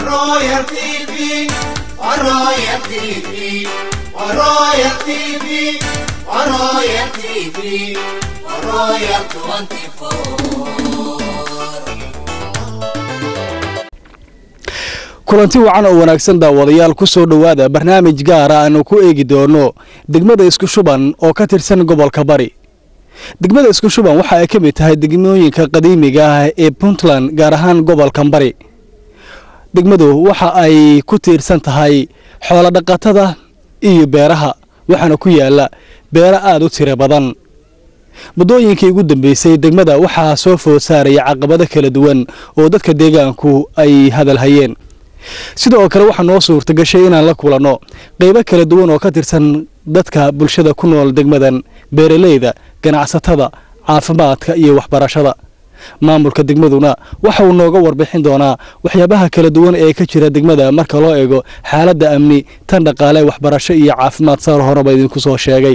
Royal TV, Royal TV, Royal TV, Royal TV, Royal 24. kulanti wacan oo wanaagsan daawadayaal ku soo dhowaada barnaamij gaara aanu ku eegi doono degmada isku shuban oo ka tirsan gobolka bari degmada isku shuban waxa ay ka mid tahay degmooyinka qadiimiga ah ee puntland gaar ahaan gobolkan bari degmadu waxa ay ku tiirsan tahay xoolo dhaqatada iyo beeraha waxaana ku yaala beero aada u tiro badan muddooyinkii ugu dambeysay degmada waxaa soo food saaraya caqabado kala duwan oo dadka deegaanku ay hadal hayeen sidoo kale waxaa noo suurta gashay inaan la kulanno qaybo kala duwan oo ka tirsan dadka bulshada ku nool degmadan beeraleyda ganacsatada caafimaadka iyo waxbarashada maamulka degmaduna waxa uu nooga warbixin doonaa waxyaabaha kala duwan ee ka jira degmada marka loo eego xaaladda amni tan dhaqaale waxbarasho iyo caafimaad saar horeba idinku soo sheegay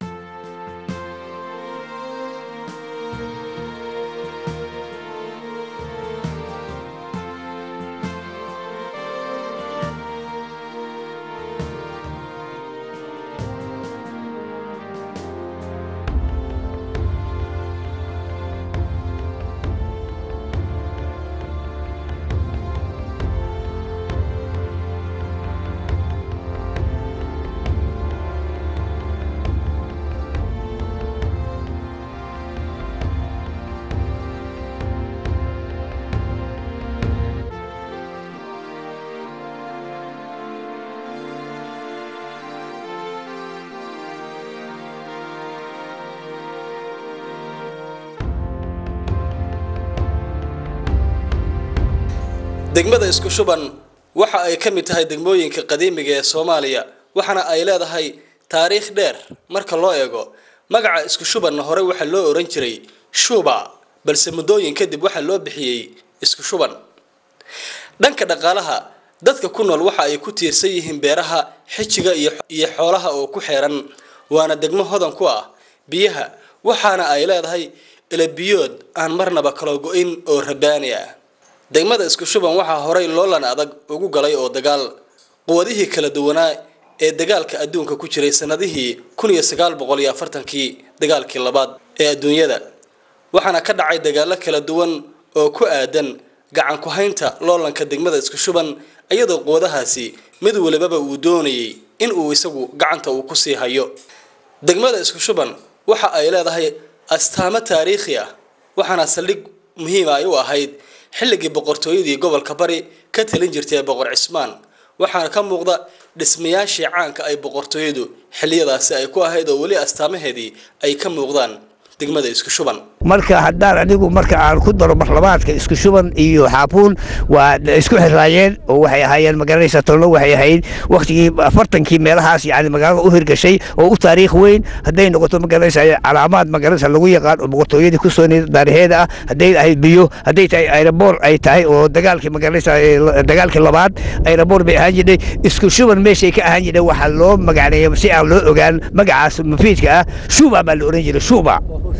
degmada isku shuban waxa ay ka mid tahay degmooyinka qadiimiga ee soomaaliya waxaana ay leedahay taariikh dheer marka loo eego magaca isku shubanna hore waxaa loo oran jiray shuba balse muddooyin kadib waxaa loo bixiyey isku shuban dhanka dhaqaalaha dadka ku nool waxa ay ku tiirsan yihiin beeraha xijiga iyo xoolaha oo ku xeeran waana degmo hodan ku ah biyaha waxaana ay leedahay ilabiyood aan marnaba kala go-in oo rabaani ah degmada isku shuban waxaa horay loolan adag ugu galay oo dagaal quwadihii kala duwanaa ee dagaalka adduunka ku jiray sanadihii kun iyo sagaal boqol iyo afartankii dagaalkii labaad ee adduunyada waxaana ka dhacay dagaalo kala duwan oo ku aadan gacan ku-haynta loolanka degmada isku shuban iyadoo quwadahaasi mid walibaba uu doonayay in uu isagu gacanta uu kusii hayo degmada isku shuban waxa ay leedahay astaamo taariikhi ah waxaana saldhig muhiima ay u ahayd xilligii boqortooyadii gobolka bari ka talin jirtay boqor cismaan waxaana ka muuqda dhismayaashii caanka ay boqortooyadu xiliyadaasi ay ku ahayd oo weli astaamaheedii ay ka muuqdaan degmada isku shuban marka haddaan anigu marka aan ku daro marlabaadka isku shuban iyo xaafuun waa isku xiraayeen oo waxay ahaayeen magaranaysa tolno waxay ahayd waktigii afartankii meelahaas yani magaalada u hirgashay oo u taariikh weyn hadday noqoto magaranaysa calaamaad magaranaysa lagu yaqaan oo boqortooyadii ku soo daariheeda ah hadday ahayd biyo hadday tahay aeroboor ay tahay oo dagaalkii magaranaysa dagaalkii labaad aeroboor bay ahaan jirtay isku shuban meeshay ka ahaan jirtay waxaa loo magacneeya si aan loo ogaan magacaas mufiidka ah shuba baa la oran jiray shuba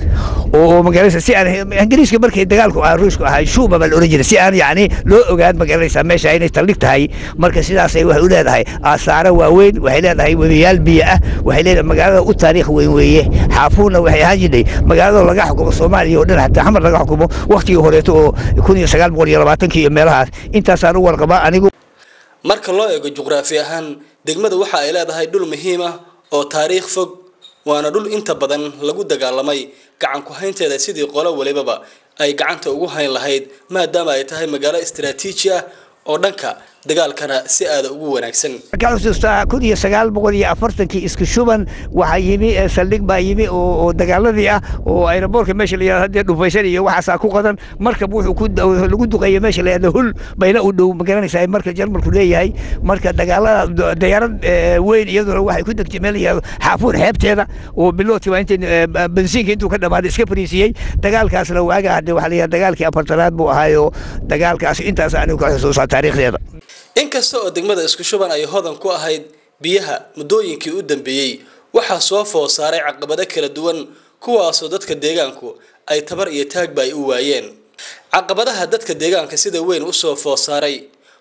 oo magaranaysa si aan ingiriiska markay dagaalku ah ruushku ahay shuba baa la oran jiray si aan yacni loo ogaan magaranaysa meesha inay taldhig tahay marka sidaasay waxay u leedahay aasaaro waaweyn waxay leedahay webiyaal biyo ah waxay leedahay magaalada u taariikh weyn weeye xaafuunna waxay ahaan jirtay magaalada laga xukumo soomaaliya oo dhan xataa xamar laga xukumo waktigii horeeto oo kun iyo sagaal boqol iyo labaatankii iyo meelahaas intaasaan u warqabaa anigu marka loo eego juqraafi ahaan degmada waxa ay leedahay dhul muhiim ah oo taariikh fog waana dhul inta badan lagu dagaalamay gacan ku-haynteeda sidii qolo walibaba ay gacanta ugu hayn lahayd maadaama ay tahay magaalo istaraatiiji ah oo dhanka dagaalkana si aada ugu wanaagsan ka xusuustaa kun iyo sagaal boqol iyo afartankii isku shuban waxaa yimi saldhig baa yimi oo dagaaladii ah oo aeroboorka meesha la yihahdo hadee dhufaysan iyo waxaasaa ku qadan markab wuxuu ku lagu duqeeya meesha la yihahdo hul bayna u dhow magaranaysaa marka jarmalku leeyahay marka dagaalada diyaarad weyn iyaduna waxay ku degtay meel la yihahdo xaafuun xeebteeda oo biloodkii waa inta bensiinka intuu ka dhamaaday iska fariisiyey dagaalkaasna waaga hadde waxaa la yihahdo dagaalkii afartanaad buu ahaayo dagaalkaas intaas anigu ka xusuusaa taariikhdeeda inkasta oo degmada isku shuban ay hodan ku ahayd biyaha muddooyinkii u dambeeyey waxaa soo food saaray caqabado kala duwan kuwaasoo dadka deegaanku ay tabar iyo taagba ay u waayeen caqabadaha dadka deegaanka sida weyn usoo food saaray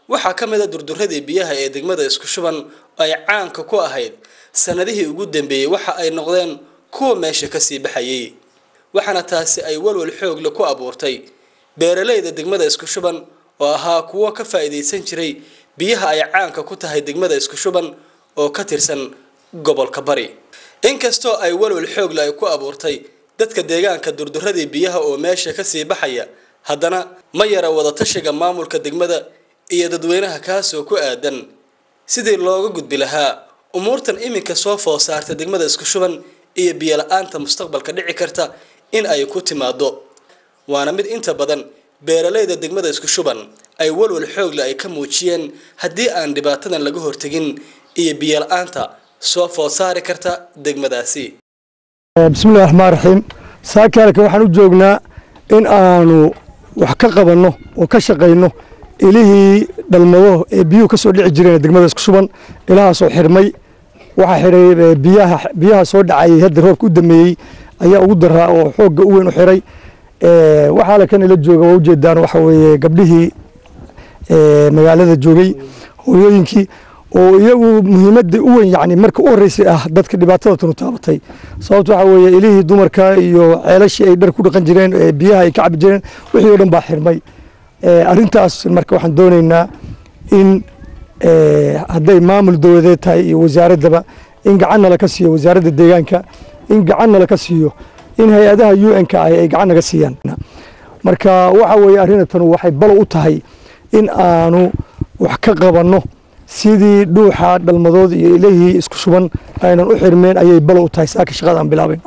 waxaa ka mid a durduradii biyaha ee degmada isku shuban oo ay caanka ku ahayd sanadihii ugu dambeeyey waxa ay noqdeen kuwa meesha kasii baxayay waxaana taasi ay walwal xoogle ku abuurtay beeralayda degmada isku shuban oo ahaa kuwo ka faa'iidaysan jiray biyaha ay caanka ku tahay degmada isku shuban oo ka tirsan gobolka bari inkastoo ay walwal xoogle ay ku abuurtay dadka deegaanka durduradii biyaha oo meesha kasii baxaya haddana ma yara wadatashiga maamulka degmada iyo dadweynaha kaasoo ku aadan sidii looga gudbi lahaa umuurtan iminka soo food saarta degmada isku shuban iyo biyo la-aanta mustaqbalka dhici karta in ay ku timaado waana mid inta badan beeralayda degmada isku shuban ay walwal xoogle ay ka muujiyeen haddii aan dhibaatadan laga hortegin iyo biyo la-aanta soo food saari karta degmadaasi bismillahi raxmaan raxiim saakaalka waxaan u joognaa in aanu wax ka qabanno oo ka shaqayno ilihii dhalmado ee biyuhu ka soo dhici jireen degmada isku shuban ilahaasoo xirmay waxaa xidhay biyaha biyaha soo dhacayay hadda roobka u dameeyey ayaa ugu daraa oo xoogga u weyn u xiray waxaa la kan ila jooga waa ujeedaan waxa weeye gabdhihii magaalada joogay hooyooyinkii oo iyagu muhiimadda u weyn yani marka u horreysay ah dadka dhibaatada tanu taabatay sababto waxa weeye ilihii dumarka iyo ceelashii ay dhar ku dhaqan jireen biyaha ay ka cabi jireen wixii oo dhan baa xirmay arrintaas marka waxaan doonaynaa in hadday maamul dowladeed tahay iyo wasaaraddaba in gacanna laka siiyo wasaaradda deegaanka in gacanna laka siiyo in hay-adaha u n ka ah ay gacan naga siiyaan marka waxa weeye arrinatanu waxay balo u tahay in aanu wax ka qabanno sidii dhuuxa dhalmadood iyo ilihii isku shuban aynan u xirmeen ayay balo u tahay saaka shaqadaan bilaabayna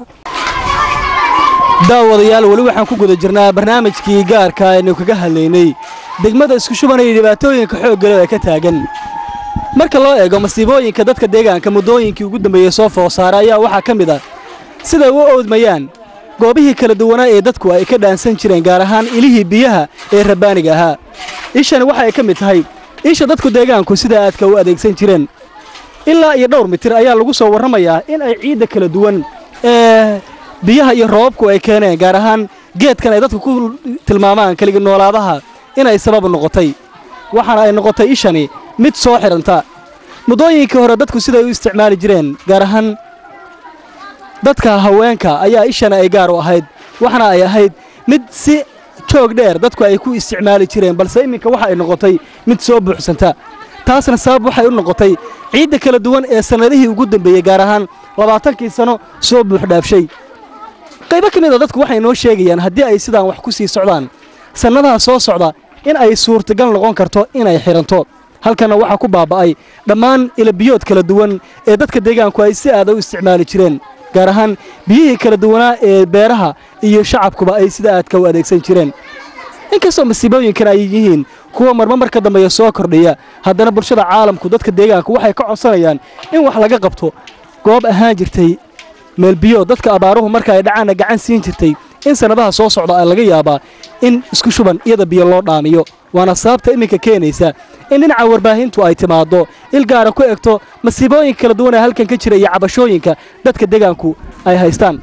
daawadayaal weli waxaan ku guda jirnaa barnaamijkii gaarka aynu kaga hadlaynay degmada isku shuban iyo dhibaatooyinka xooggale ee ka taagan marka loo eego masiibooyinka dadka deegaanka muddooyinkii ugu dambeeyey soo food saara ayaa waxaa ka mid ah siday u oodmayaan goobihii kala duwanaa ee dadku ay ka dhaansan jireen gaar ahaan ilihii biyaha ee rabbaaniga ahaa ishani waxa ay ka mid tahay isha dadku deegaanku sida aadka u adeegsan jireen ilaa iyo dhowr mitir ayaa lagu soo warramayaa in ay ciidda kala duwan ee biyaha iyo roobabku ay keeneen gaar ahaan geedkan ay dadku ku tilmaamaan keligi noolaadaha inay sabab noqotay waxaana ay noqotay ishani mid soo xidhanta muddooyinkii hore dadku siday u isticmaali jireen gaar ahaan dadka haweenka ayaa ishana ay gaar u ahayd waxaana ay ahayd mid si joog dheer dadku ay ku isticmaali jireen balse iminka waxa ay noqotay mid soo buuxsanta taasna sabab waxay u noqotay ciidda kala duwan ee sannadihii ugu dambeeyey gaar ahaan labaatankii sano soo buuxdhaafshay qaybo ka mid a dadku waxay noo sheegayaan haddii ay sidaan wax ku sii socdaan sannadaha soo socda in ay suurtagal noqon karto inay xidhanto halkanna waxaa ku baaba'ay dhammaan ilabiyood kala duwan ee dadka deegaanku ay si aada u isticmaali jireen gaar ahaan biyihii kala duwanaa ee beeraha iyo shacabkuba ay sida aadka u adeegsan jireen inkastoo masiibooyinkan ay yihiin kuwa marma marka dambeeya soo kordhiya haddana bulshada caalamku dadka deegaanku waxay ka codsanayaan in wax laga qabto goob ahaan jirtay meelbiyood dadka abaaruhu marka ay dhacaanna gacan siin jirtay in sannadaha soo socda laga yaabaa in isku shuban iyada biyo loo dhaamiyo waana sababta iminka keenaysa in dhinaca warbaahintu ay timaaddo il gaara ku egto masiibooyinka kala duwan ee halkan ka jira iyo cabashooyinka dadka deegaanku ay haystaan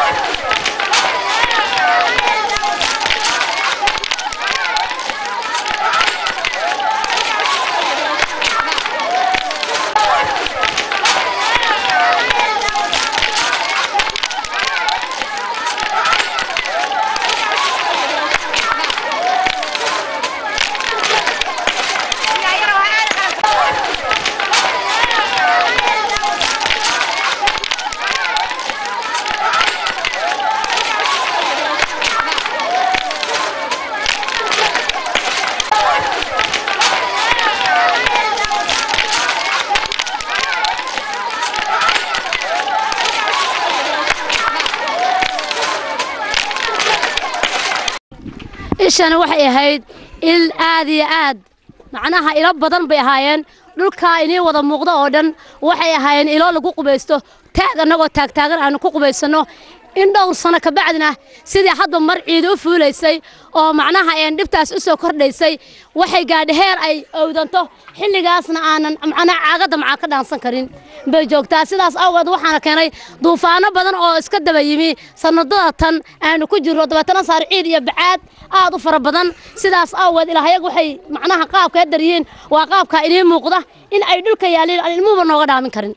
ishani waxay ahayd il aad iyo aad macnaha ilo badan bay ahaayeen dhulkaa inii wada muuqdo oo dhan waxay ahaayeen ilo lagu qubaysto taag annagoo taagtaagan aanu ku qubaysanno in dhowr sano ka bacdina sidii hadba mar ciid u fuulaysay oo macnaha een dhibtaas u soo kordhaysay waxay gaadhi heer ay owdanto xilligaasna aanan macnaha caagadda macaa ka dhaansan karin bay joogtaa sidaas awgeed waxaana keenay duufaano badan oo iska daba yimi sanadada tan aanu ku jirro dabeetana saar ciid iyo bacaad aad u fara badan sidaas awgeed ilaahayag waxay macnaha qaabka hadar yihiin waa qaabka idiin muuqda in ay dhulka yaaliin aan ilmuhuba nooga dhaamin karin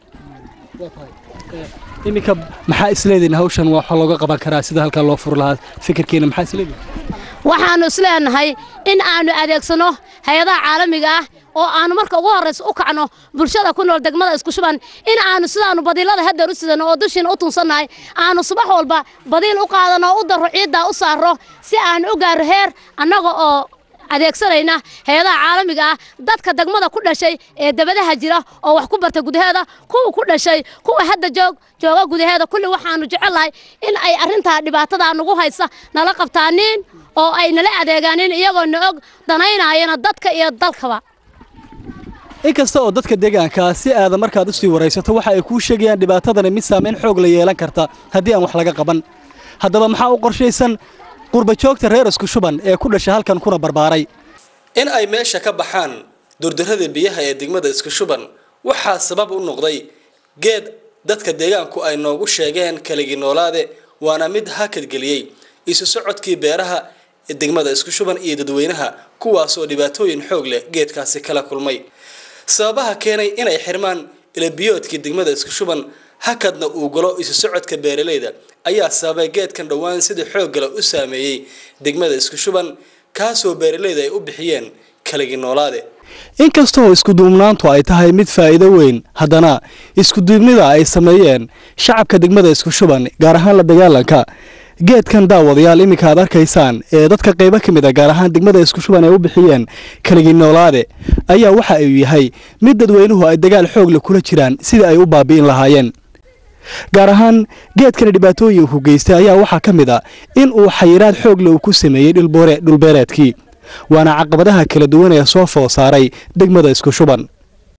iminka maxaa isleedihin hawshan waxa looga qaban karaa sida halkaa loo furi lahaa fikirkiina maxaa isleedihin waxaannu isleenahay in aanu adeegsano hay-adaha caalamiga ah oo aanu marka ugu horraysa u kacno bulshada ku nool degmada isku shuban in aanu sidaanu badiilada hadeer u sidano oo dushiina u tunsannahay aanu subax walba badiil u qaadano oo u darro ciiddaa u saarro si aanu u gaarro heer annaga oo adeegsanayna hay-adaha caalamiga ah dadka degmada ku dhashay ee dabadaha jira oo wax ku barta gudaheeda kuwa ku dhashay kuwa hadda joog jooga gudaheeda kulli waxaanu jecellahay in ay arrintaa dhibaatada nagu haysa nala qabtaaniin oo ay nala adeegaanin iyagoo na og danaynayana dadka iyo dalkaba inkasta oo dadka deegaanka si aada markaad usii waraysato waxa ay kuu sheegayaan dhibaatadani mid saamayn xoog la yeelan karta haddii aan wax laga qaban haddaba maxaa u qorshaysan qurbajoogta reer isku shuban ee ku dhashay halkan kuna barbaaray in ay meesha ka baxaan durdarrada biyaha ee degmada isku shuban waxaa sabab u noqday geed dadka deegaanku ay noogu sheegeen kaligii noolaade waana mid hakadgeliyey isu socodkii beeraha ee degmada isku shuban iyo dadweynaha kuwaasoo dhibaatooyin xoog leh geedkaasi kala kulmay sababaha keenay inay xirmaan ilabiyoodkii degmada isku shuban hakadna uu galo isu socodka beeralayda ayaa sababay geedkan dhowaan sida xooggala u saameeyey degmada isku shuban kaasoo beeralayda ay u bixiyeen kaligii noolaade inkastoo iskuduubnaantu ay tahay mid faa'iido weyn haddana iskuduubnida ay sameeyeen shacabka degmada isku shuban gaar ahaan la dagaalanka geedkan daawadayaal iminka aad arkaysaan ee dadka qaybo ka mid a gaar ahaan degmada isku shuban ay u bixiyeen kaligii noolaade ayaa waxa uu yahay mid dadweynuhu ay dagaal xoogle kula jiraan sidii ay u baabi'in lahaayeen gaar ahaan geedkani dhibaatooyinku geystay ayaa waxaa ka mid a in uu xayiraad xoogle uu ku sameeyey dhulbeereedkii waana caqabadaha kala duwan ee soo food saaray degmada isku shuban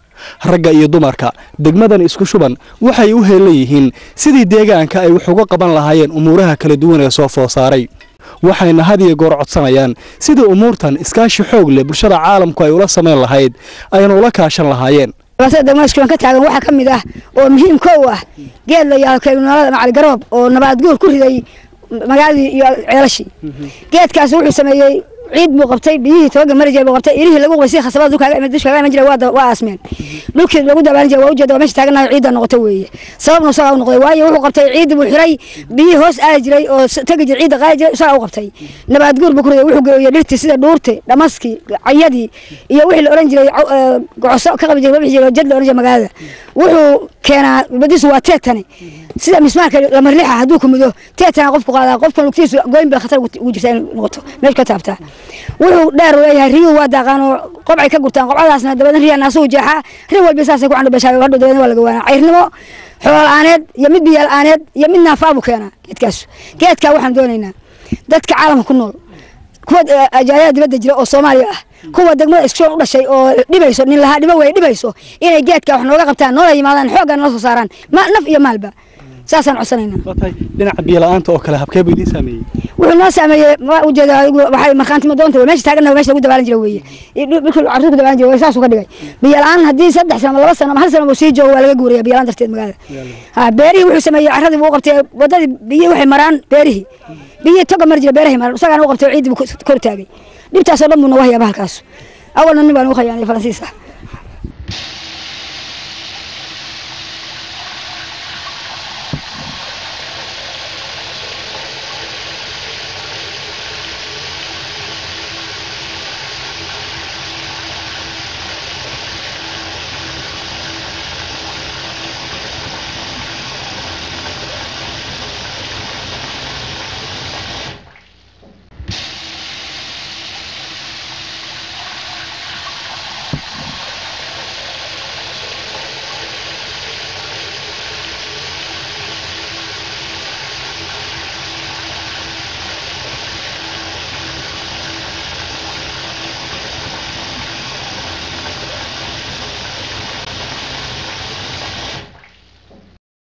ragga iyo dumarka degmadan isku shuban waxay u heelan yihiin sidii deegaanka ay wax uga qaban lahaayeen umuuraha kala duwan ee soo food saaray waxayna had iyo goor codsanayaan sidii umuurtan iskaashi xoog leh bulshada caalamku ay ula samayn lahayd ayna ula kaashan lahaayeen dhibaatada degmada iskuban ka taagan waxaa ka mid ah oo muhiim kow ah geed la yaado kalinolada macali garoob oo nabaad guur ku riday magaaladii iyo ceelashii geedkaasi wuxuu sameeyey ciid buu qabtay biyihii tobaga mari jiray buu qabtay ilihii lagu qubay si khasabada dulkaaga imid dushkaaga iman jiray waa waa aasmeen dhulkii lagu dabaalan jiray waa ujeeda waa meesha taaganayo ciidda noqotay weeye sababna isagaa u noqday waayo wuxuu qabtay ciiddi buu xiray biyihii hoos aadi jiray oo tegi jiray ciidda qaadi jiray isagaa u qabtay nabaad guur buu ku riday wuxuu geeyey dhirtii sida dhuurti dhamaskii cayadii iyo wixii la oran jiray gocoso ka qabi jiray wabixi jiray jad la oran jiray magaalada wuxuu keenaa badiisu waa teetani sida mismaarka lamarlixa hadduu ku mudo teetana qofku qaadaa qofka lugtiisu gooyin bay khatar ugu jirtaa in noqoto meesha ka taabtaa wuxuu dheer leeyahay riyuhu waa daaqaan oo qobcay ka gurtaan qobcadaasna dabadan riyaa naasuhu jeexaa ri walba saasay ku candhubashaa hadhow dabadan waa laga waanaa cayrnimo xoola'aaneed iyo mid biyala'aaneed iyo mid naafaa buu keenaa geedkaas geedkaa waxaan doonaynaa dadka caalamka ku nool kuwa ajaayada dibadda jira oo soomaaliya ah kuwa degmada iskushoon u dhashay oo dhibayso nin lahaa dhibo wey dhibayso inay geedka wax nooga qabtaan noola yimaadaan xooggan nala soo saaraan naf iyo maalba saasaan codsanaynaa dhinaca biyola'aanta oo kale habkee buu idiin saameeyey wuxuu noo saameeyey waa ujeeda adigu waxay markhaantimo doonta meesha taagana meesha lagu dabaalan jira weeye dhulkii carruurta ku dabaalan jira way saasuu ka dhigay biyola'aan haddii saddex sano ama laba sano ama hal sano uu sii joogo waa laga guuraya biyola'aan darteed magaalada ha beerihii wuxuu sameeyey carradii buu u qabtay waddadii biyihii waxay maraan beerihii biyihii toga mari jira beerahay maraan isagaana u qabtay ciiddii buu kor taagay dhibtaasoo dhan buu nooga hayaa bahalkaas awalna nin baan ugu khayaanay faransiis ah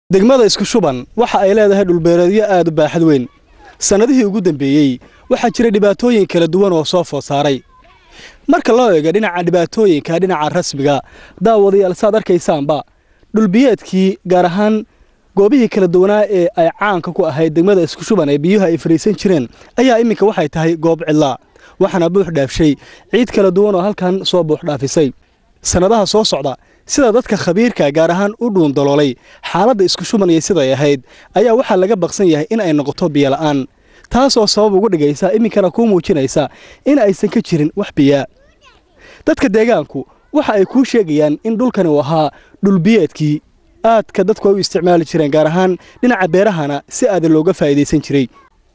degmada isku shuban waxa ay leedahay dhulbeereedyo aad u baaxad weyn sannadihii ugu dambeeyey waxaa jira dhibaatooyin kala duwan oo soo food saaray marka loo eego dhinaca dhibaatooyinka dhinaca rasmiga daawadayaal saad arkaysaanba dhulbiyeedkii gaar ahaan goobihii kala duwanaa ee ay caanka ku ahayd degmada isku shuban ee biyuhu ay fariisan jireen ayaa iminka waxay tahay goob cidlaa waxaana buux dhaafshay ciid kala duwan oo halkan soo buux dhaafisay sannadaha soo socda sida dadka khabiirka gaar ahaan u dhuundaloolay xaaladda isku shuban iyo siday ahayd ayaa waxaa laga baqsan yahay in ay noqoto biyola'aan taasoo sabab ugu dhigaysa iminkana kuu muujinaysa in aysan ka jirin wax biyaa dadka deegaanku waxa ay kuu sheegayaan in dhulkani uu ahaa dhulbiyeedkii aadka dadku ay u isticmaali jireen gaar ahaan dhinaca beerahana si aadan looga faa'iidaysan jiray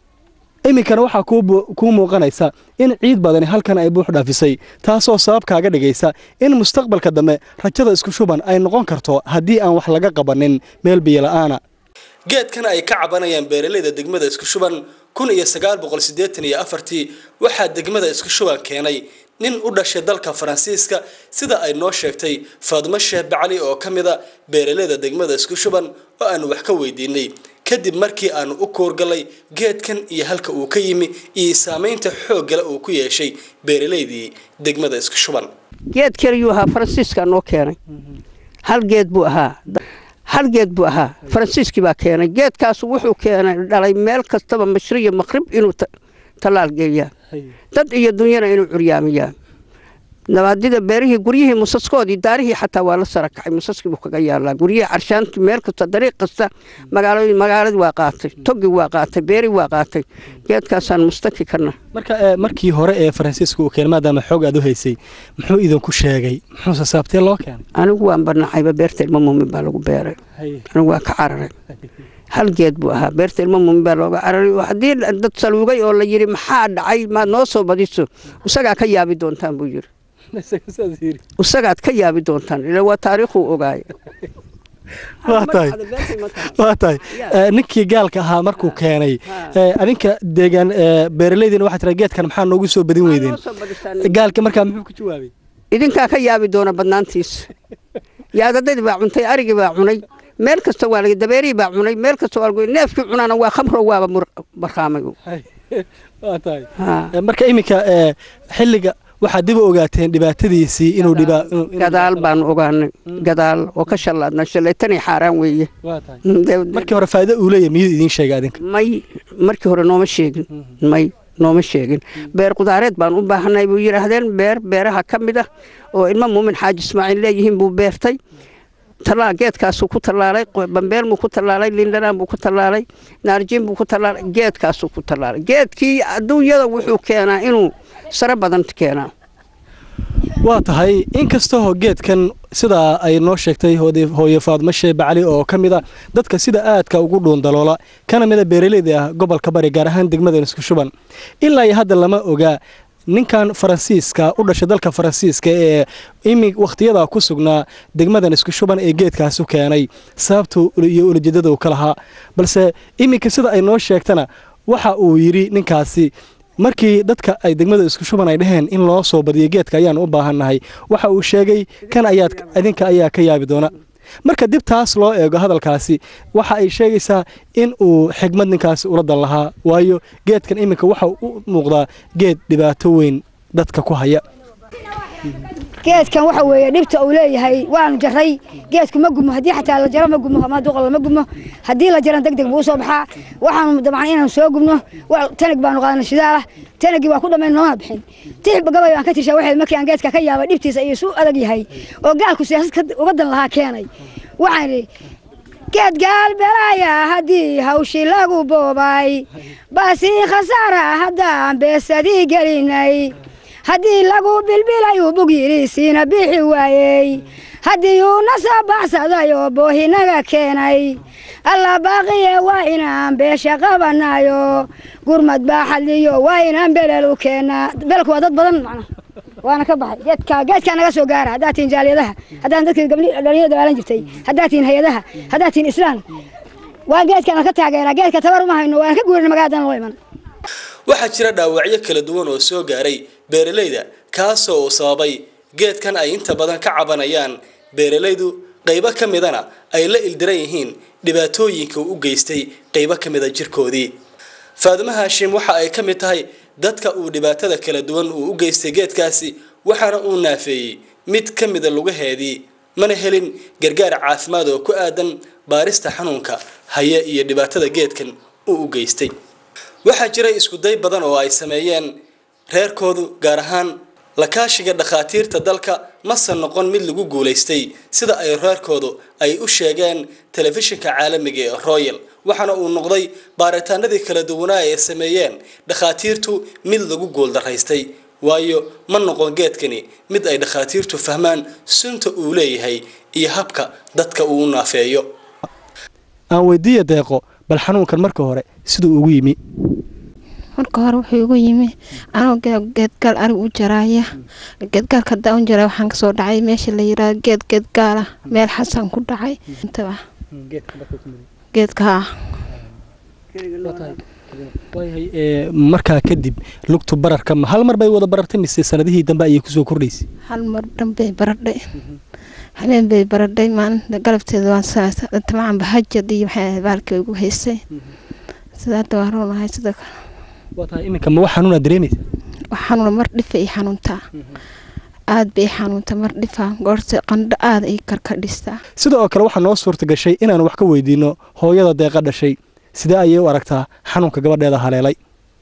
iminkana waxaa kuu muuqanaysa in ciid badani halkan ay buux dhaafisay taasoo sabab kaaga dhigaysa in mustaqbalka dambe rajada isku shuban ay noqon karto haddii aan wax laga qabanin meel biyola'aana geedkan ay ka cabanayaan beeralayda degmada isku shuban kun iyo sagaal boqol siddeetan iyo afartii waxaa degmada isku shuban keenay nin u dhashay dalka faransiiska sida ay noo sheegtay faadmo sheeh bacali oo ka mid a beeralayda degmada isku shuban oo aanu wax ka weydiinay kadib markii aanu u koorgalay geedkan iyo halka uu ka yimi iyo saamaynta xooggale uu ku yeeshay beeralaydii degmada isku shuban geed keliyuu ahaa faransiiska noo keenay hal geed buu ahaa hal geed buu ahaa faransiiskii baa keenay geedkaasu wuxuu keenay dhalay meel kastaba mashriyo maqrib inuu tallaal geeyaa dad iyo dunyana inuu curyaamiyaa nabaadida beerihii guryihii musaskoodii daarihii xataa waa la sara kacay musaskii buu kaga yaalaa guryihii carshaantii meel kasta dariiq kasta magaalooyin magaaladii waa qaatay togii waa qaatay beerii waa qaatay geedkaasaan mustaki karna marka markii hore ee faransiiska uu keenay maadaama xoog aad u haysay muxuu idinku sheegay muxuuse saabtee loo keenay anigu waan barnacayba beerta ilmo muumin baa lagu beeray anigu waa ka cararay hal geed buu ahaa beerta ilmo muumin baa looga cararay oo haddii dad saluugay oo la yidhi maxaa dhacay maad noo soo badiso isagaa ka yaabi doontaan buu yidhi isagaad ka yaabi doontaan ila waa taariikhuu ogaaya waa tahay waa tahay ninkii gaalka ahaa markuu keenay adinka deegaan beeraleydiina waxaa tira geedkan maxaa noogu soo badin weydeen gaalka markaa muxuu ku jawaabay idinkaa ka yaabi doona badnaantiisa yaadadadii baa cuntay arigii baa cunay meel kasta waa laga dabeerihii baa cunay meel kasta waa lagu neefkii cunaana waa khamro waaba barqaamay waa tahay marka iminka xilliga waxaad dib u ogaateen dhibaatadiisii inuu gadaal baanu ogaanay gadaal oo ka shallaadna shalaytanay xaaraan weeye markii hore faa'iido uu leeyahay miyuu idiin sheegay adinka may markii hore nooma sheegin may nooma sheegin beer qudaareed baan u baahanay buu yidhaahdeen beer beeraha ka mid ah oo ilmo muumin xaaji ismaaciil leeyihiin buu beertay talaa geedkaasuu ku tallaalay bambeel buu ku tallaalay lindhanaan buu ku tallaalay naarjiin buu ku tallaalay geedkaasuu ku tallaalay geedkii adduunyada wuxuu keenaa inuu sare badan keenaa waa tahay inkastoo geedkan sidaa ay noo sheegtay hooye faadmo shee bacali oo ka mid a dadka sida aadka ugu dhuundaloola kana mida beeraleyda ah gobolka bari gaar ahaan degmadan isku shuban ilaa iyo hadda lama ogaa ninkan faransiiska u dhashay dalka faransiiska ee imi wakhtiyada ku sugnaa degmadan isku shuban ee geedkaasu keenay sababta iyo ulajeedada uu ka lahaa balse iminka sida ay noo sheegtana waxa uu yidhi ninkaasi markii dadka ay degmada isku shuban ay dhaheen in loo soo badiyo geedka ayaan u baahannahay waxa uu sheegay kan ayaad idinka ayaa ka yaabi doona marka dib taas loo eego hadalkaasi waxa ay sheegaysaa in uu xigmad ninkaasi ula dan lahaa waayo geedkan iminka waxa u muuqdaa geed dhibaato weyn dadka ku haya geedkan waxa weeye dhibta uu leeyahay waanu jaray geedku ma gumo haddii xataa la jaro ma gumo ama duqal ma gumo haddii la jaran degdeg buu soo baxaa waxaanu dabcan inaanu soo gubno tanag baanu qaadana shidaalah tanagii waa ku dhammayn nooma bixin tix gabay baan ka tishaa waxay markii aan geedka ka yaabay dhibtiisa iyo suu adag yahay oo gaalku siyaasad uga dan lahaa keenay waxaan idhi geed gaal belaya haddii hawshii lagu boobay baasii khasaara haddaan beesadii gelinay haddii lagu bilbilayuu bug yidhiisiina bixi waayey haddii uu na soo baxsaday oo boohinaga keenay alla baaqiye waa inaan beesha qabanayo gurmad baa xadliyo waa inaan belel u keennaa belku waa dad badan macna waana ka baxay geedka geedkaa naga soo gaara haddaad tihin jaaliyadaha haddaan dadkii gabdhi dhalinyada dagaalan jirtay haddaad tihin hay-adaha haddaad tihin islaan waa geedkaana ka taageeraa geedka tabar uma hayno waan ka guurina magaaladana loo iman waxaa jira dhaawacyo kala duwan oo soo gaaray beeralayda kaasoo uu sababay geedkan ay inta badan ka cabanayaan beeralaydu qaybo ka midana ay la ildiran yihiin dhibaatooyinka uu u geystay qaybo ka mida jirkoodii faadimo haashim waxa ay ka mid tahay dadka uu dhibaatada kala duwan uu u geystay geedkaasi waxaana uu naafeeyey mid ka mida lugaheedii mana helin gargaar caafimaad oo ku aadan baarista xanuunka haya iyo dhibaatada geedkan uu u geystay waxaa jiray iskuday badan oo ay sameeyeen reerkoodu gaar ahaan lakaashiga dhakhaatiirta dalka mase noqon mid lagu guulaystay sida ay reerkoodu ay u sheegeen telefishinka caalamiga ee royal waxaana uu noqday baaritaanadii kala duwanaa ay sameeyeen dhakhaatiirtu mid lagu guuldaraystay waayo ma noqon geedkani mid ay dhakhaatiirtu fahmaan sunta uu leeyahay iyo habka dadka uu u naafeeyo aan weydiiya deeqo bal xanuunkan marka hore siduu ugu yimi marka hore wuxuu igu yimi anoo geedgaal arig u jaraaya geedgaalka hadaa u jara waxaan kasoo dhacay meesha la yiraa geed geedgaala meel xasan ku dhacay geedka markaa kadib lugtu bararka ma hal mar bay wada barartay mise sanadihii dambe ayay kusoo kordhaysay hal mar dhanbay baradhay habeen bay baradhay maalinta galabteeda waan tamacaan bahajad iyo maxay baalkii igu haysay sida hadda waan roonahay sida kale waa tahay iminka ma wax xanuunaa dareemaysa wax xanuuna mar dhifa ii xanuuntaa aad bay xanuunta mar dhifa goorse qandho aad ii karkadhistaa sida oo kale waxaa noo suurta gashay inaan wax ka weydiino hooyada deeqa dhashay sidee ayay u aragtaa xanuunka gabadheeda haleelay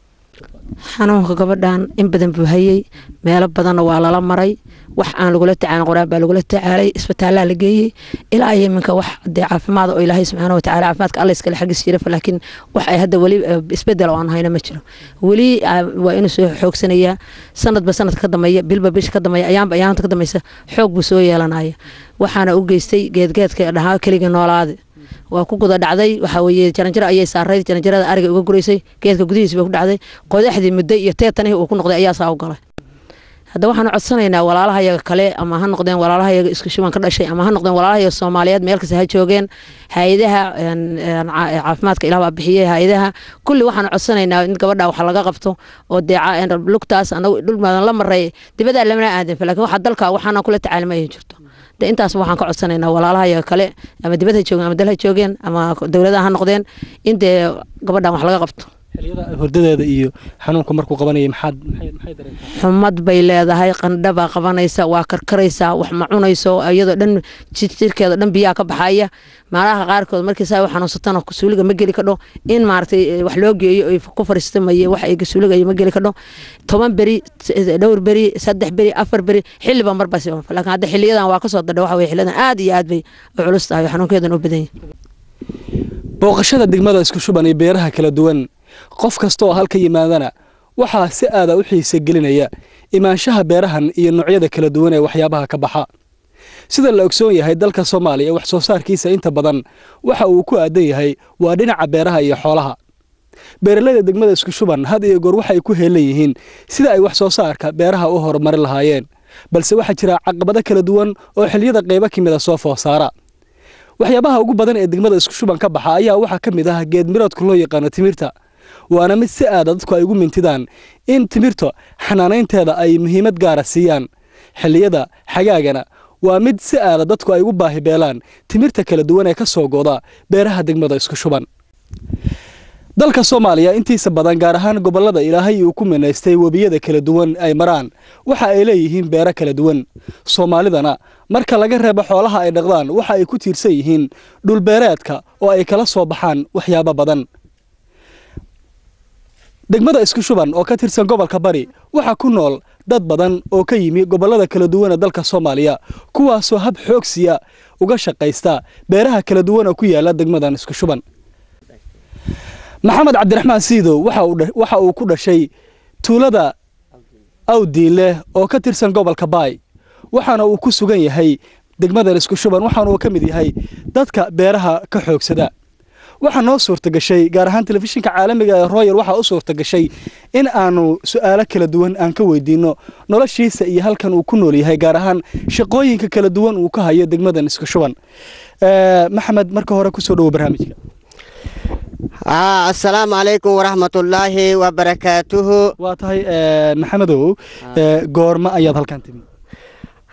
xanuunka gabadhan in badan buu hayey meelo badanna waa lala maray wax aan lagula tacaalin qoraan baa lagula tacaalay isbitaallaa la geeyey ilaa iyo iminka wax dee caafimaad oo ilaahay subxaana watacaala caafimaadka alla iskale xaggiis jira laakiin wax ay hadda weli isbedel oo aan hayno ma jiro weli waa inuu soo xoogsanayaa sanadba sanadka ka dambeeya bilba bisha ka dambeeya ayaanba ayaanta ka dambaysa xoog buu soo yeelanaya waxaana u geystay geedgeedka dhahaa keligii noolaade waa ku guda dhacday waxaa weeye jaranjaro ayay saarayd jaranjarada ariga uga guraysay geedka gudihiisa bay ku dhacday qodaxdii muddo iyo teetanihii uu ku noqday ayaa saa u galay hadda waxaanu codsanaynaa walaalahayaga kale ama ha noqdeen walaalahayaga isku shuban ka dhashay ama ha noqdeen walaalahayaga soomaaliyeed meel kasta ha joogeen hay-adaha caafimaadka ilaah baa bixiyey hay-adaha kulli waxaanu codsanaynaa in gabadha wax laga qabto oo dee lugtaas anagu dhulmaadan la maray dibadaa lamana aadan laakiin waxa dalka waxaana kula tacaalima ay jirto de intaas waxaan ka codsanaynaa walaalahayaga kale ama dibad ha joogeen ama dal ha joogeen ama dowladaha ha noqdeen in dee gabadhan wax laga qabto xilliyada hordadeeda iyo xanuunka markuu qabanayay maxaad maxay dareentaa xumad bay leedahay qandha baa qabanaysa waa karkaraysaa wax ma cunayso iyadoo dhan jirkeeda dhan biyaha ka baxaya maalaha qaarkood markii saa u xanuunsatana suuliga ma geli kadho in maaragtay wax loo geeyo ay ku fariista maye wax ay suuligayo ma geli kadho toban beri dhowr beri saddex beri afar beri xilliba marba si laakiin hadda xiliyadan waa kasoo dadha waxa weye xiliyadan aad iyo aad bay u culus tahay xanuunkeedan u badan yahay booqashada degmada isku shuban iyo beeraha kala duwan qof kasta oo halka yimaadana waxaa si aada u xiise gelinaya imaanshaha beerahan iyo noocyada kala duwan ee waxyaabaha ka baxa sida la ogsoon yahay dalka soomaaliya wax soo saarkiisa inta badan waxa uu ku aadan yahay waa dhinaca beeraha iyo xoolaha beeralayda degmada isku shuban had iyo goor waxay ku heelan yihiin sida ay wax soo saarka beeraha u horumarin lahaayeen balse waxaa jira caqabado kala duwan oo xilliyada qaybo ka mida soo foosaara waxyaabaha ugu badan ee degmada isku shuban ka baxa ayaa waxaa ka mid ah geed miroodka loo yaqaano timirta waana mid si aada dadku ay ugu mintidaan in timirta xanaanaynteeda ay muhiimad gaara siiyaan xilliyada xagaagana waa mid si aada dadku ay ugu baahi beelaan timirta kala duwan ee ka soo gooda beeraha degmada isku shuban dalka soomaaliya intiisa badan gaar ahaan gobollada ilaahay uu ku minaystay webiyada kala duwan ay maraan waxa ay leeyihiin beero kala duwan soomaalidana marka laga reebo xoolaha ay dhaqdaan waxa ay ku tiirsan yihiin dhulbeereedka oo ay kala soo baxaan waxyaabo badan degmada isku shuban oo ka tirsan gobolka bari waxaa ku nool dad badan oo ka yimi gobollada kala duwan ee dalka soomaaliya kuwaasoo hab xoogsiya uga shaqaysta beeraha kala duwan oo ku yaala degmadan isku shuban maxamed cabdiraxmaan siidow waxa uu ku dhashay tuulada awdiinleh oo ka tirsan gobolka baay waxaana uu ku sugan yahay degmadan isku shuban waxaana uu ka mid yahay dadka beeraha ka xoogsada waxaa noo suurta gashay gaar ahaan telefishinka caalamiga ee royal waxaa u suurta gashay in aanu su-aalo kala duwan aan ka weydiino noloshiisa iyo halkan uu ku nool yahay gaar ahaan shaqooyinka kala duwan uu ka hayo degmadan isku shuban maxamed marka hore kusoo dhowo barnaamijka asalaamu calaykum waraxmatullaahi wabarakaatuhu waa tahay maxamedow goorma ayaad halkan timi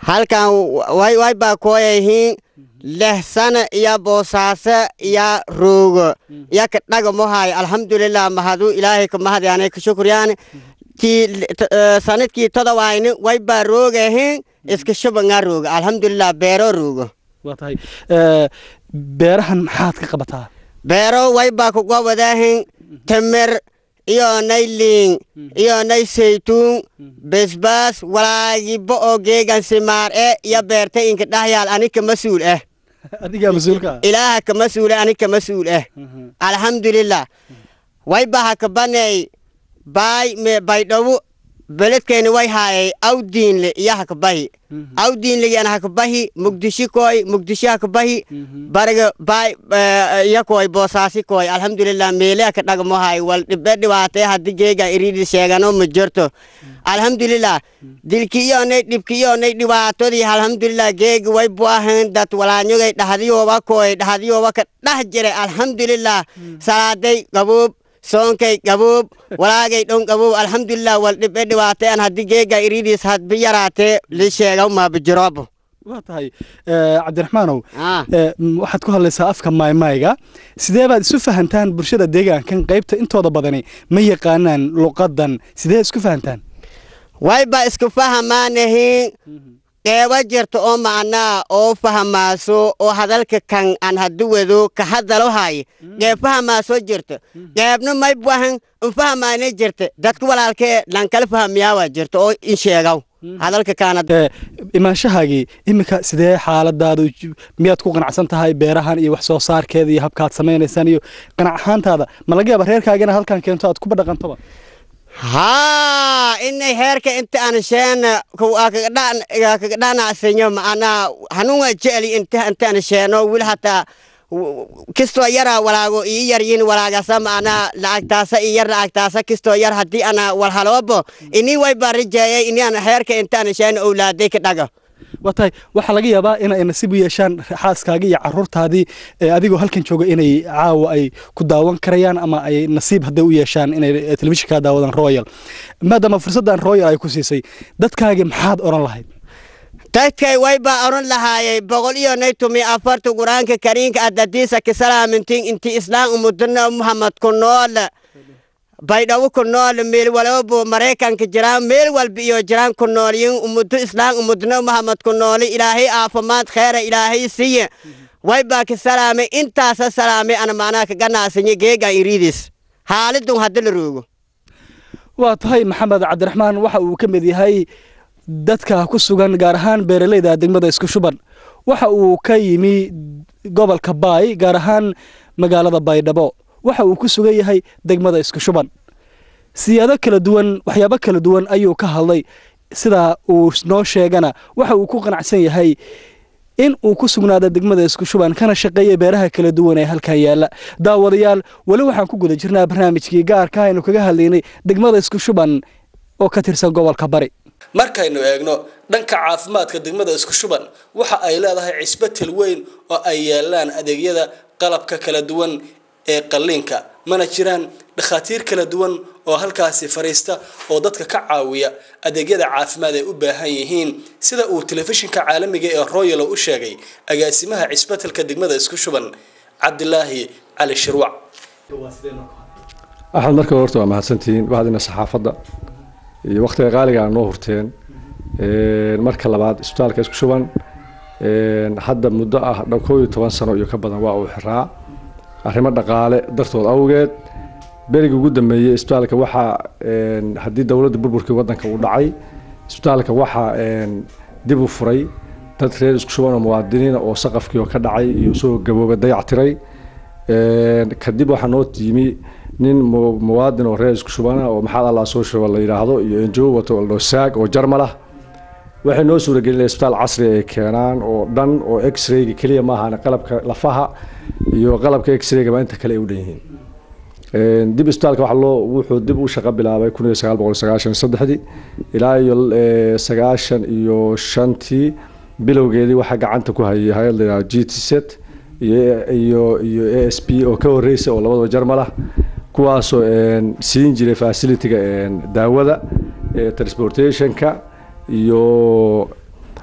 halkan way way baa kooyahiin leh sana iyo boosaaso iyo roogo iyo ka dhaga mohay alxamdulilah mahadu ilaahay ka mahadyaanay ka shukriyaan tii sanadkii todobahayni way baa roogahiin iska shubangaa rooga alxamdulilah beero roogo waa tahay beerahan maxaad ka qabataa beero way baa kuga wadaahin temer iyo nay liin iyo nay saytuun besbaas walaagibo oo geegan simaar e iyo beerta inka dhahyaal anika mas-uul ah adigaa mas-uulka ilaaha ka mas-uule anika mas-uul ah alxamdulilah way baa hakabanay baay me baydhawo beledkeeni way haayay awdiinle iyo hakabahi awdiinlegiana hakabahi mugdishi koy mugdishi hakabahi bariga baay iyo koy boosaasi koy alxamdulilah meelea ka dhagmohay wal dhibe dhibaatee haddi geega iridi sheegano ma jirto alxamdulilah dilki iyonay dhibki iyonay dhibaatodii alxamdulilah geegi way buahan dad walaanyogay dhahdiyooba koy dhahdiyooba ka dhah jire alxamdulilah salaaday gaboob soonkay gaboob walaagay dhon gaboob alxamdulilah wal dhibe dhibaateen haddii geega iridiis hadbi yaraatee li sheega maabijirobo waa tahay cabdiraxmaanow waxaad ku hadlaysaa afka maaymaayga sidee baad isu fahantaan bulshada deegaankan qaybta intooda badani ma yaqaanaan luqadan sidee isku fahantaan wayba isku fahamaanahiin qeeba jirta oo macnaa oo fahamaaso oo hadalka kan aan haddi wado ka hadalo hay qeeb fahamaaso jirta qeebna may buahan infahamaana jirta dadka walaalkee lankala fahamiyaawaa jirta oo in sheegaw hadalka kaanad imaanshahaagii iminka sidee xaaladaadu miyaad ku qanacsan tahay beerahan iyo wax soo saarkeeda iyo habkaad samaynaysaan iyo qanac ahaantaada ma laga yaaba reerkaagana halkan keento aad kuba dhaqantoba haa inay heerka inta aan sheena kaga dhanacsanyo macnaa hanuunga jeceli inta intaan sheeno wil hataa kistoo yara walaago ii yaryin walaagasa macnaa lacagtaasa ii yar lacagtaasa kistoo yar haddii ana walhaloobo ini way baa rajeeyay inaan heerka intaan sheena owlaaday ka dhaga waa tahay waxaa laga yaabaa in ay nasiib u yeeshaan xaaskaagii iyo caruurtaadii adigoo halkan jooga inay caawa ay ku daawan karayaan ama ay nasiib hadday u yeeshaan inay telefishinkaa daawadaan royal maadaama fursaddan royal ay ku siisay dadkaagii maxaad odhan lahayd dadkay way baa oran lahaayay boqol iyo nay tumi afarta qur-aanka kariinka adadiisa kisalaamintin inti islaam umudana muhammad ku nool baydhabo ku nool meel walbo maraykanka jiraan meel walba iyo jiraan ku noolyin umuddo islaam umudna muhammad ku nooli ilaahay caafimaad kheera ilaahay siiye way baa ka salaamay intaasa salaamay ana macnaha ka ganacsanyo geegan iriidis haalidun hadda la roogo waa tahay maxamed cabdiraxmaan waxa uu ka mid yahay dadka ku sugan gaar ahaan beeraleyda degmada isku shuban waxa uu ka yimi gobolka baay gaar ahaan magaalada baydhabo waxa uu ku sugan yahay degmada isku shuban siyaado kala duwan waxyaabo kala duwan ayuu ka hadlay sidaa uu noo sheegana waxa uu ku qanacsan yahay in uu ku sugnaado degmada isku shuban kana shaqeeya beeraha kala duwan ee halkan yaala daawadayaal weli waxaan ku guda jirnaa barnaamijkii gaarka aynu kaga hadlaynay degmada isku shuban oo ka tirsan gobolka bari markaynu eegno dhanka caafimaadka degmada isku shuban waxa ay leedahay cisbatel weyn oo ay yaalaan adeegyada qalabka kala duwan ee qalliinka mana jiraan dhakhaatiir kala duwan oo halkaasi fariista oo dadka ka caawiya adeegyada caafimaad ay u baahan yihiin sida uu telefishinka caalamiga ee royal u sheegay agaasimaha cisbatelka degmada isku shuban cabdilaahi cali shirwac axmed marka horta waa mahadsantihiin bahadina saxaafadda iyo wakhtiga qaaliga aa noo hurteen marka labaad isbitaalka isku shuban hadda muddo ah koob iyo toban sano iyo ka badan waa uu xiraa arrimo dhaqaale dartood awgeed berigii ugu dambeeyey isbitaalka waxaa haddii dowladda burburkii waddanka uu dhacay isbitaalka waxaa dib u furay dad reer isku shuban oo muwaadiniina oo saqafkii oo ka dhacay iyo soo gabooba dayactiray kadib waxaa noo yimi nin muwaadin oo reer isku shubana oo maxaad allah soo shuba la yidhaahdo iyo enjo wato aldho saag oo jarmal ah waxay noo suuragelinaya isbitaal casri ay keenaan oo dhan oo x-rayga keliya maahan qalabka lafaha iyo qalabka x-raygaba inta kale ay u dhan yihiin dib isbitaalka waxa loo wuxuu dib u shaqo bilaabay kun iyo sagaal boqol sagaashan saddexdii ilaa iyo sagaashan iyo shantii bilowgeedii waxaa gacanta ku hayay hay-ad la yidhahdo g t set iyo iyo iyo a s p oo ka horreysa oo labadaba jarmal ah kuwaasoo siin jiray facilitiga daawada transportationka iyo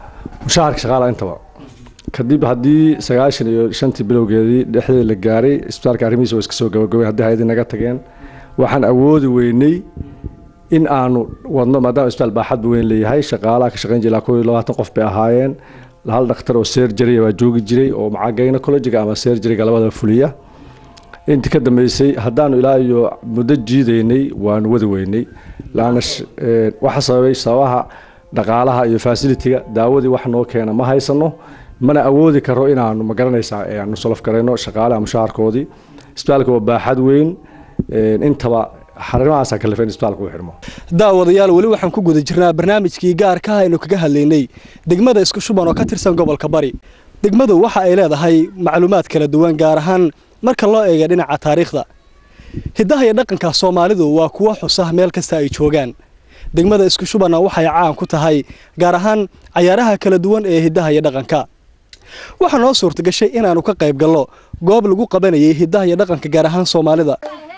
mushaharka shaqaalaha intaba kadib haddii sagaashan iyo shantii bilowgeedii dhexdeeda la gaaray isbitaalka arrimihiisa waa iska soo gabagabeen haddii hay-adii naga tageen waxaan awoodi weynay in aanu wadno maadaama isbitaal baaxad weyn leeyahay shaqaalaha ka shaqayn jiray ilaa kow iyo labaatan qof bay ahaayeen hal dhakhtar oo serjariya baa joogi jiray oo maca gynecologiga ama serjariga labada fuliya intii ka dambeysay haddaanu ilaa iyo muddo jiidaynay waanu wadi weynay laana waxa sababay sababaha dhaqaalaha iyo fasilitiga daawadii wax noo keena ma haysano mana awoodi karo inaanu magaranaysaa aanu solof garayno shaqaalaha mushaharkoodii isbitaalka waa baaxad weyn intaba xarimahaasa kalifeen isbitaalka u xidhmo daawadayaal weli waxaan ku guda jirnaa barnaamijkii gaarka ah aynu kaga hadlaynay degmada isku shuban oo ka tirsan gobolka bari degmadu waxa ay leedahay macluumaad kala duwan gaar ahaan marka loo eega dhinaca taariikhda hiddaha iyo dhaqanka soomaalidu waa kuwo xusa meel kasta ay joogaan degmada isku shubanna waxay caan ku tahay gaar ahaan cayaaraha kala duwan ee hiddaha iyo dhaqanka waxaa noo suurtagashay inaannu ka qayb gallo goob lagu qabanayay hiddaha iyo dhaqanka gaar ahaan soomaalida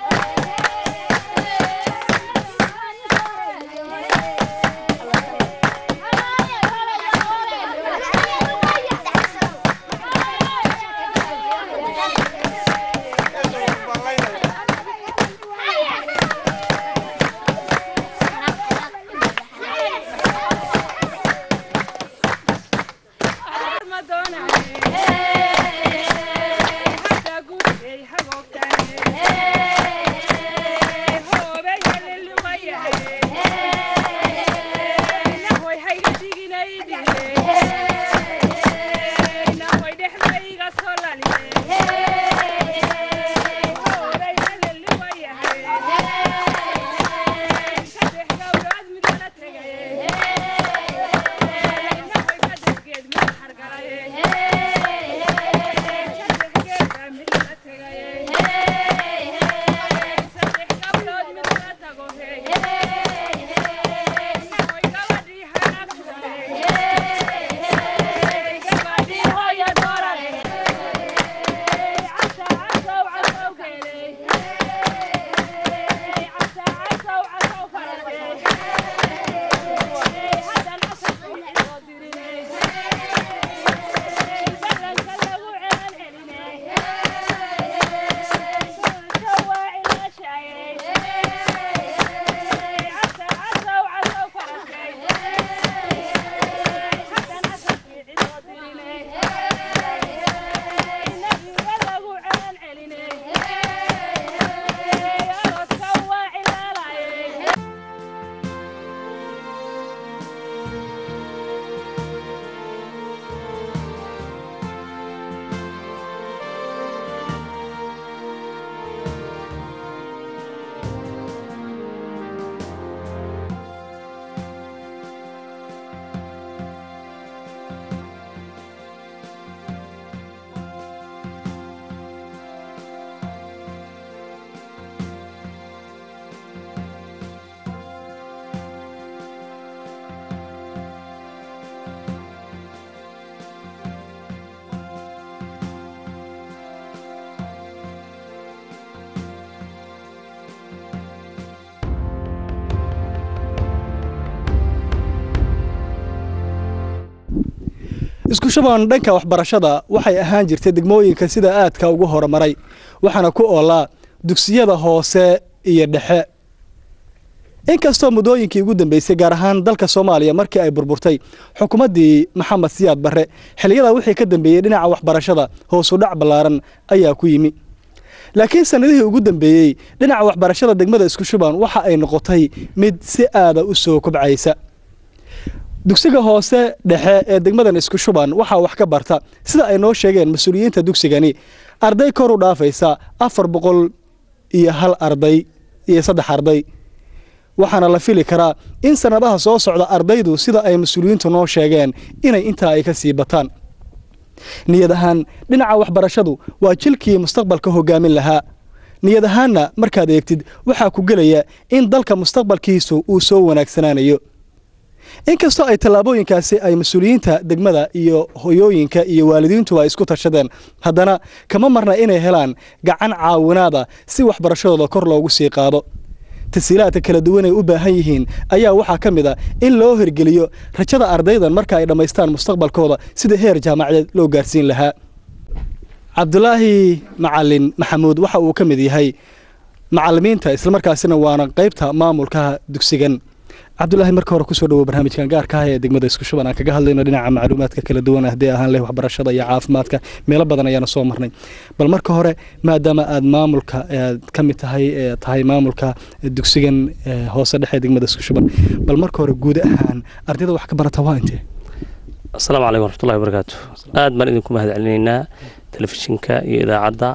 isku shuban dhanka waxbarashada waxay ahaan jirtay degmooyinka sida aadka ugu horumaray waxaana ku oolaa dugsiyada hoose iyo dhexe inkastoo muddooyinkii ugu dambeysay gaar ahaan dalka soomaaliya markii ay burburtay xukuumaddii maxamed siyaad barre xiliyada wixii ka dambeeyey dhinaca waxbarashada hoosu dhac ballaaran ayaa ku yimi laakiin sannadihii ugu dambeeyey dhinaca waxbarashada degmada isku shuban waxa ay noqotay mid si aada u soo kobcaysa dugsiga hoose dhexe ee degmadan isku shuban waxaa wax ka barta sida ay noo sheegeen mas-uuliyiinta dugsigani arday kor u dhaafaysa afar boqol iyo hal arday iyo saddex arday waxaana la fili karaa in sannadaha soo socda ardaydu sida ay mas-uuliyiintu noo sheegeen inay intaa ay ka sii bataan niyad ahaan dhinaca waxbarashadu waa jilkii mustaqbalka hogaamin lahaa niyad ahaanna markaad eegtid waxaa ku gelaya in dalka mustaqbalkiisu uu soo wanaagsanaanayo inkastoo ay tallaabooyinkaasi ay mas-uuliyiinta degmada iyo hoyooyinka iyo waalidiintu ay isku tashadeen haddana kama marna inay helaan gacan caawinaada si waxbarashadooda kor loogu sii qaado tasiilaadka kala duwan ay u baahan yihiin ayaa waxaa ka mid a in loo hirgeliyo rajada ardaydan marka ay dhammaystaan mustaqbalkooda sida heer jaamacadeed loo gaarsiin lahaa cabdulaahi macalin maxamuud waxa uu ka mid yahay macalimiinta islamarkaasina waana qaybta maamulka dugsigan cabdulaahi marka hore kusoo dhawo barnaamijkan gaarka ah ee degmada isku shuban aan kaga hadlayno dhinaca macluumaadka kala duwan haddii ahaan leh waxbarashada iyo caafimaadka meelo badan ayaana soo marnay bal marka hore maadaama aad maamulka aad ka mid tahay tahay maamulka dugsigan hoose dhexe degmada isku shuban bal marka hore guud ahaan ardayda wax ka barata waa intee asalaamu calaykum waraxmatullahi wabarakaatu aad baan idinku mahad celinaynaa telefishinka iyo idaacadda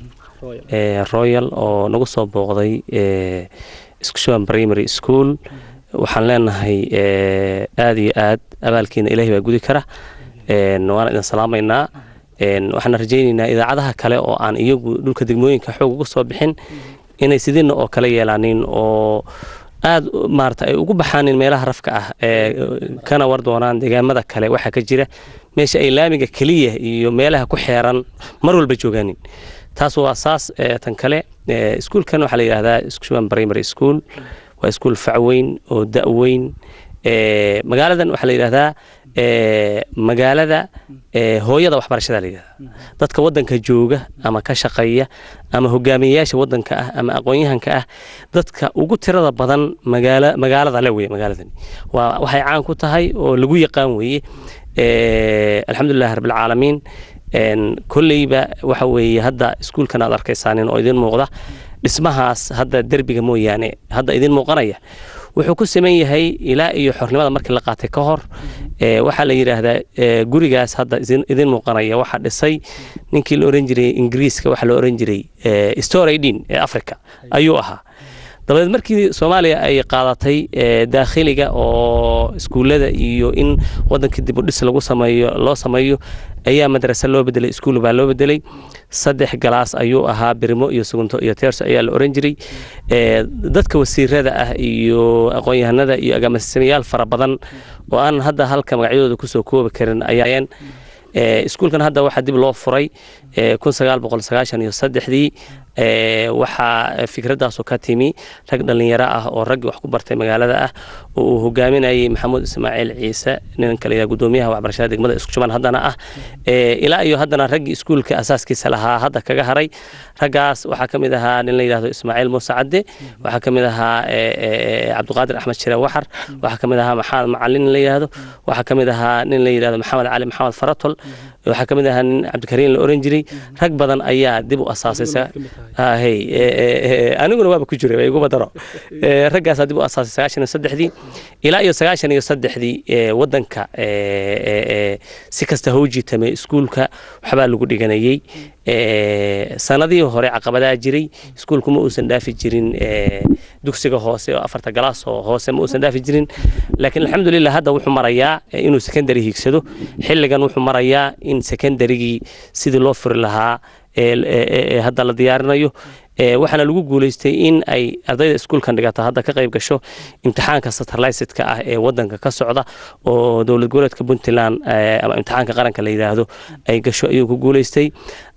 royal oo nagu soo booqday isku shuban primary school waxaan leenahay aada iyo aad abaalkiina ilaahay baa gudi kara waana idin salaamaynaa waxaan rajaynaynaa idaacadaha kale oo aan iyagu dhulka degmooyinka xoog uga soo bixin inay sidiina oo kale yeelaanin oo aad maarata ay ugu baxaanin meelaha rafka ah ee kana war doonaan deegaamada kale waxaa ka jira meesha ay laamiga keliya iyo meelaha ku xeeran mar walba joogaanin taas waa saas tan kale iskuulkan waxaa la yidhahdaa iskushuban primary school waa iskuul facweyn oo da'weyn magaaladan waxaa la yidhahdaa magaalada hooyada waxbarashada la yidhahdaa dadka waddanka jooga ama ka shaqeeya ama hogaamiyeyaasha waddanka ah ama aqoon-yahanka ah dadka ugu tirada badan magaala magaalada le weye magaaladani waa waxay caan ku tahay oo lagu yaqaan weeye alxamdulilahi rabbilcaalamiin kolleyba waxa weeye hadda iskuulkan aad arkaysaanin oo idin muuqda dhismahaas hadda derbiga mooyaane hadda idin muuqanaya wuxuu ku saman yahay ilaa iyo xornimada markii la qaatay ka hor waxaa la yidhaahdaa gurigaas hadda idin muuqanaya waxaa dhisay ninkii la oran jiray ingiriiska waxaa la oran jiray storaydin ee africa ayuu ahaa dabadeed markii soomaaliya ay qaadatay daakhiliga oo iskuullada iyo in wadankii dib u dhis lagu sameeyo loo sameeyo ayaa madrasa loo bedelay iskuul baa loo bedelay saddex galaas ayuu ahaa birimo iyo sugunto iyo teerso ayaa la oran jiray dadka wasiirada ah iyo aqoon-yahanada iyo agaasimayaal fara badan oo aan hadda halka magacyadooda kusoo koobi karin ayaayeen iskuulkan hadda waxaa dib loo furay kun sagaal boqol sagaashan iyo saddexdii waxaa fikradaasu ka timi rag dhallinyaro ah oo raggii wax ku bartay magaalada ah oo uu hogaaminayay maxamuud ismaaciil ciise ninka la gudoomiyaha waxbarashada degmada isku shuban haddana ah ilaa iyo haddana raggii iskuulka asaaskiisa lahaa hadda kaga haray raggaas waxaa ka mid ahaa nin la yidhahdo ismaaciil muuse cadde waxaa ka mid ahaa cabdiqaadir axmed shire waxar waxaa ka mid ahaa maxamed macalin nin la yidhahdo waxaa ka mid ahaa nin la yidhahdo maxamed cali maxamed faratol waxaa ka mid ahaa nin cabdikariin la oran jiray rag badan ayaa dib u asaasaysa hey aniguna waaba ku jiray iguma daro raggaasaa dib u asaasay sagaashan iyo saddexdii ilaa iyo sagaashan iyo saddexdii waddanka si kasta hau jiitamay iskuulka waxbaa lagu dhiganayey sanadihii hore caqabadaa jiray iskuulku ma uusan dhaafi jirin dugsiga hoose oo afarta galaas oo hoose ma uusan dhaafi jirin laakiin alxamdulilah hadda wuxuu marayaa inuu secondary hiigsado xilligan wuxuu marayaa in secondarygii sidii loo furi lahaa hadda la diyaarinayo waxaana lagu guuleystay in ay ardayda iskuulkan dhigata hadda ka qayb gasho imtixaanka satellitedka ah ee wadanka ka socda oo dowlad goboleedka puntland ama imtixaanka qaranka la yidhaahdo ay gasho ayuu ku guuleystay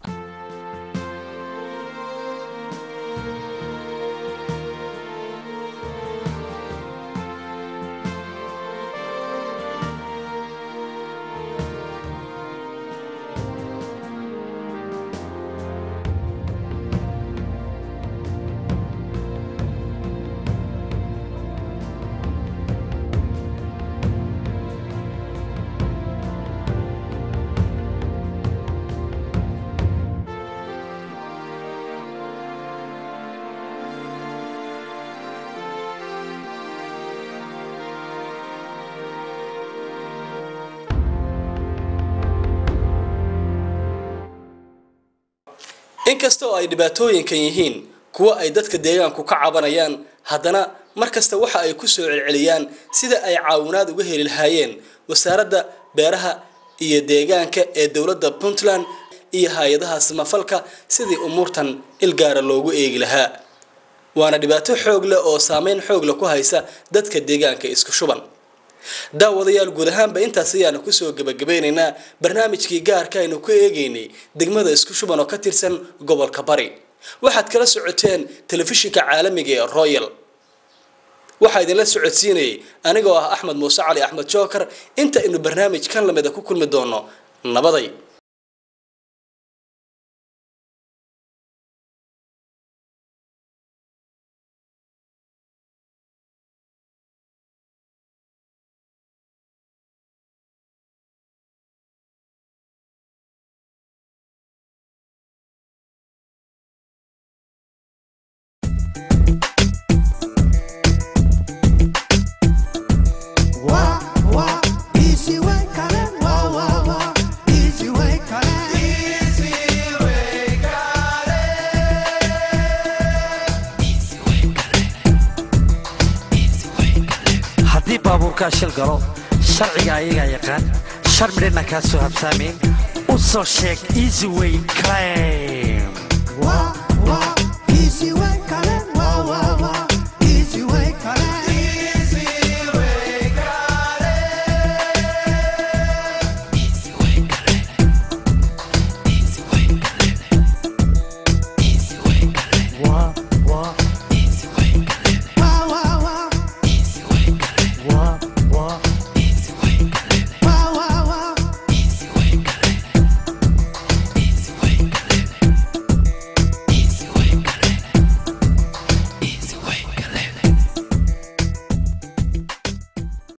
inkasta oo ay dhibaatooyinkan yihiin kuwo ay dadka deegaanku ka cabanayaan haddana mar kasta waxa ay ku soo celceliyaan sida ay caawinaad uga heli lahaayeen wasaaradda beeraha iyo deegaanka ee dowladda puntland iyo hay-adaha samafalka sidii umuurtan ilgaara loogu eegi lahaa waana dhibaato xoog leh oo saameyn xoog leh ku haysa dadka deegaanka isku shuban daawadayaal guud ahaanba intaas ayaanu kusoo gebagabeynaynaa barnaamijkii gaarka aynu ku eegaynay degmada isku shuban oo ka tirsan gobolka bari waxaad kala socoteen telefishinka caalamiga ee royal waxaa idinla socodsiinayay anigoo ah axmed muuse cali axmed jookar inta aynu barnaamij kan lamida ku kulmi doono nabaday haddii baabuurkaa shil galo sharciga ayagaa yaqaan shar midhina kaa soo habsaamayn u soo sheeg easy way claim Easy way.